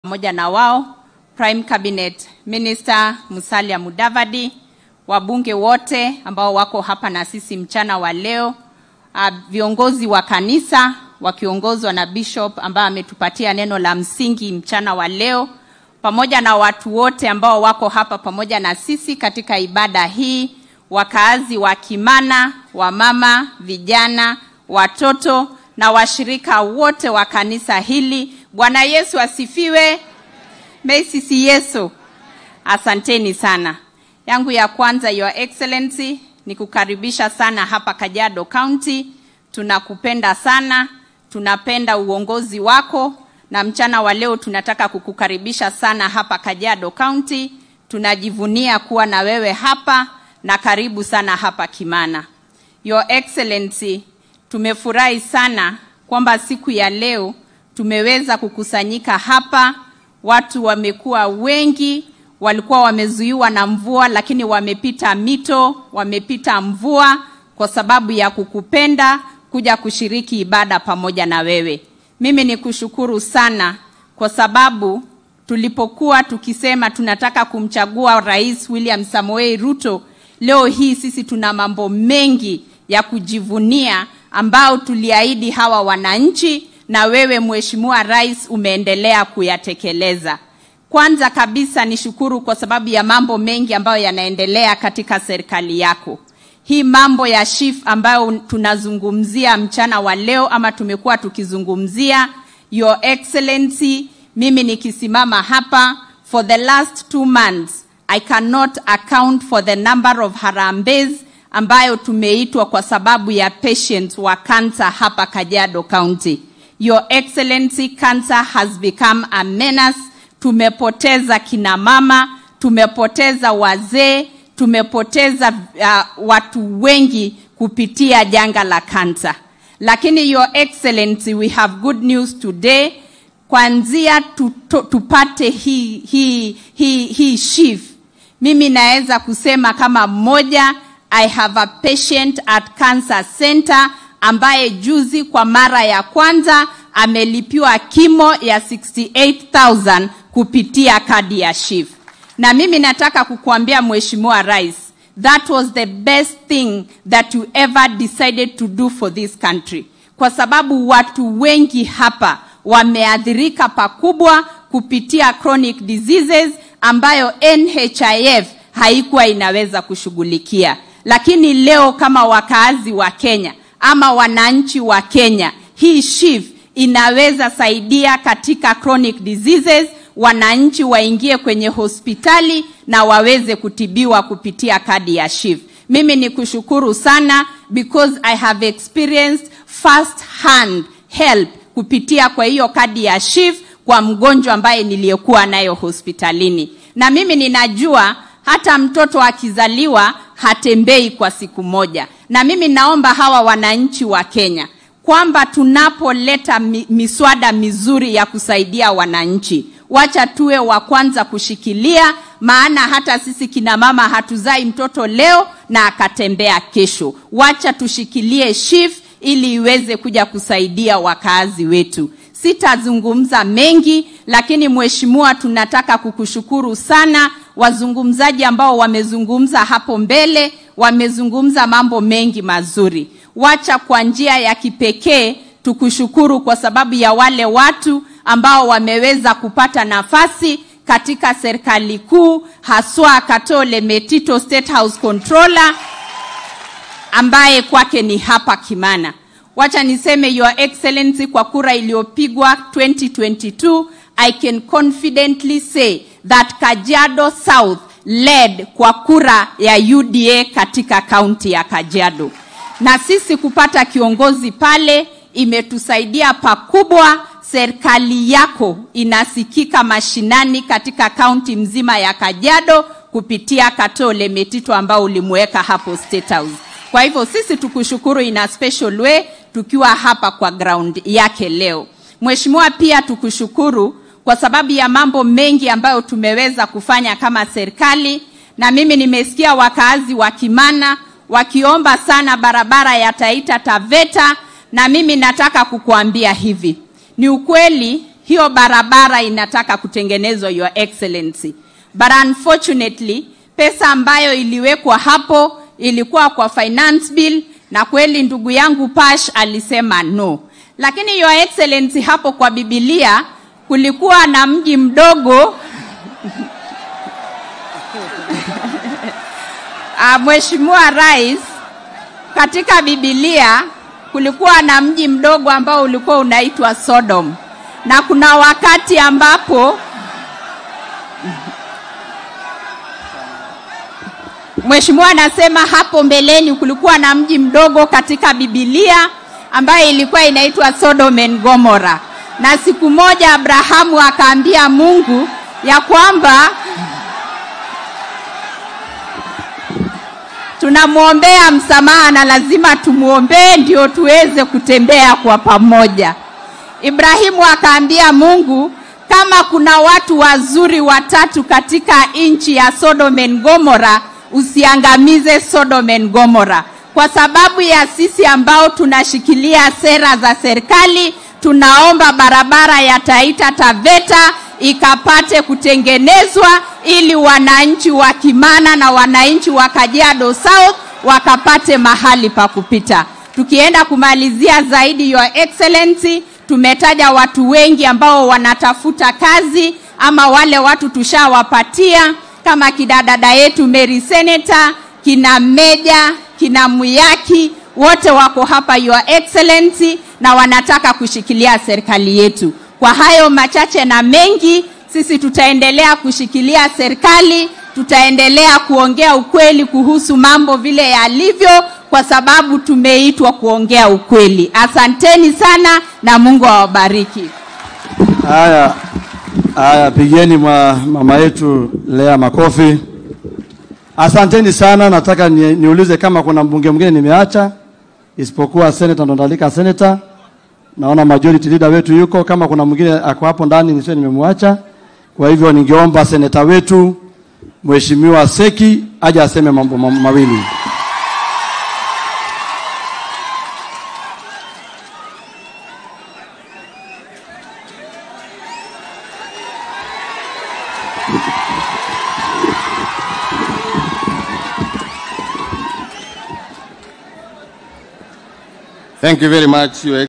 pamoja na wao Prime Cabinet Minister Musalia Mudavadi, wabunge wote ambao wako hapa na sisi mchana wa leo, uh, viongozi wa kanisa wakiongozwa na Bishop ambaye ametupatia neno la msingi mchana wa leo, pamoja na watu wote ambao wako hapa pamoja na sisi katika ibada hii, wakaazi wa Kimana, wamama, vijana, watoto na washirika wote wa kanisa hili. Bwana Yesu asifiwe. Meisisi Yesu. Asanteni sana. Yangu ya kwanza, Your Excellency, ni kukaribisha sana hapa Kajiado County. Tunakupenda sana, tunapenda uongozi wako, na mchana wa leo tunataka kukukaribisha sana hapa Kajiado County. Tunajivunia kuwa na wewe hapa na karibu sana hapa Kimana. Your Excellency, tumefurahi sana kwamba siku ya leo tumeweza kukusanyika hapa. Watu wamekuwa wengi, walikuwa wamezuiwa na mvua, lakini wamepita mito, wamepita mvua kwa sababu ya kukupenda, kuja kushiriki ibada pamoja na wewe. Mimi ni kushukuru sana kwa sababu tulipokuwa tukisema tunataka kumchagua Rais William Samoei Ruto, leo hii sisi tuna mambo mengi ya kujivunia ambao tuliahidi hawa wananchi na wewe Mheshimiwa Rais umeendelea kuyatekeleza. Kwanza kabisa nishukuru kwa sababu ya mambo mengi ambayo yanaendelea katika serikali yako. Hii mambo ya SHIF ambayo tunazungumzia mchana wa leo ama tumekuwa tukizungumzia, Your Excellency, mimi nikisimama hapa for the last two months I cannot account for the number of harambes ambayo tumeitwa kwa sababu ya patients wa cancer hapa Kajiado County. Your Excellency, cancer has become a menace. Tumepoteza kina mama, tumepoteza wazee, tumepoteza uh, watu wengi kupitia janga la cancer. Lakini Your Excellency, we have good news today. Kwanzia tuto, tupate hii hii hii hii SHIF, mimi naweza kusema kama mmoja, I have a patient at Cancer Center ambaye juzi kwa mara ya kwanza amelipiwa kimo ya 68,000 kupitia kadi ya SHIF. Na mimi nataka kukuambia Mheshimiwa Rais, that was the best thing that you ever decided to do for this country, kwa sababu watu wengi hapa wameathirika pakubwa kupitia chronic diseases ambayo NHIF haikuwa inaweza kushughulikia, lakini leo kama wakaazi wa Kenya ama wananchi wa Kenya, hii SHIF inaweza saidia katika chronic diseases, wananchi waingie kwenye hospitali na waweze kutibiwa kupitia kadi ya SHIF. Mimi ni kushukuru sana because I have experienced first hand help kupitia kwa hiyo kadi ya SHIF kwa mgonjwa ambaye niliyekuwa nayo hospitalini, na mimi ninajua hata mtoto akizaliwa hatembei kwa siku moja. Na mimi naomba hawa wananchi wa Kenya kwamba tunapoleta mi, miswada mizuri ya kusaidia wananchi, wacha tuwe wa kwanza kushikilia, maana hata sisi kina mama hatuzai mtoto leo na akatembea kesho. Wacha tushikilie SHIF ili iweze kuja kusaidia wakaazi wetu. Sitazungumza mengi, lakini mheshimiwa, tunataka kukushukuru sana. Wazungumzaji ambao wamezungumza hapo mbele wamezungumza mambo mengi mazuri. Wacha kwa njia ya kipekee tukushukuru kwa sababu ya wale watu ambao wameweza kupata nafasi katika serikali kuu, haswa Katole Metito State House Controller ambaye kwake ni hapa Kimana. Wacha niseme Your Excellency, kwa kura iliyopigwa 2022 I can confidently say that Kajiado South led kwa kura ya UDA katika kaunti ya Kajiado, na sisi kupata kiongozi pale imetusaidia pakubwa. Serikali yako inasikika mashinani katika kaunti mzima ya Kajiado kupitia Katole Metito ambao ulimweka hapo State House. Kwa hivyo sisi tukushukuru in a special way tukiwa hapa kwa ground yake leo. Mheshimiwa, pia tukushukuru kwa sababu ya mambo mengi ambayo tumeweza kufanya kama serikali, na mimi nimesikia wakaazi wa Kimana wakiomba sana barabara ya Taita Taveta, na mimi nataka kukuambia hivi, ni ukweli hiyo barabara inataka kutengenezwa your excellency but unfortunately pesa ambayo iliwekwa hapo ilikuwa kwa finance bill na kweli ndugu yangu Pash alisema no lakini your excellency hapo kwa bibilia kulikuwa na mji mdogo Ah, Mheshimiwa Rais, katika Biblia kulikuwa na mji mdogo ambao ulikuwa unaitwa Sodom, na kuna wakati ambapo Mheshimiwa anasema hapo mbeleni kulikuwa na mji mdogo katika Biblia ambayo ilikuwa inaitwa Sodom and Gomorrah, na siku moja Abrahamu akaambia Mungu ya kwamba tunamwombea msamaha na lazima tumwombee ndio tuweze kutembea kwa pamoja. Ibrahimu akaambia Mungu, kama kuna watu wazuri watatu katika nchi ya Sodom and Gomorrah, usiangamize Sodom and Gomorrah, kwa sababu ya sisi ambao tunashikilia sera za serikali. Tunaomba barabara ya Taita Taveta ikapate kutengenezwa ili wananchi wa Kimana na wananchi wa Kajiado South wakapate mahali pa kupita. Tukienda kumalizia zaidi, Your Excellency, tumetaja watu wengi ambao wanatafuta kazi ama wale watu tushawapatia kama kina dada yetu Mary Senator, kina Meja, kina Muyaki, wote wako hapa Your Excellency, na wanataka kushikilia serikali yetu. Kwa hayo machache na mengi, sisi tutaendelea kushikilia serikali, tutaendelea kuongea ukweli kuhusu mambo vile yalivyo, kwa sababu tumeitwa kuongea ukweli. Asanteni sana na Mungu awabariki. Haya, haya, pigeni mwa mama yetu Lea makofi. Asanteni sana. Nataka ni, niulize kama kuna mbunge mwingine nimeacha isipokuwa senator Ndondalika senator. Naona majority leader wetu yuko, kama kuna mwingine ako hapo ndani nisiwe nimemwacha. Kwa hivyo ningeomba senator wetu Mheshimiwa Seki aje aseme mambo ma- mawili. Thank you very much, Your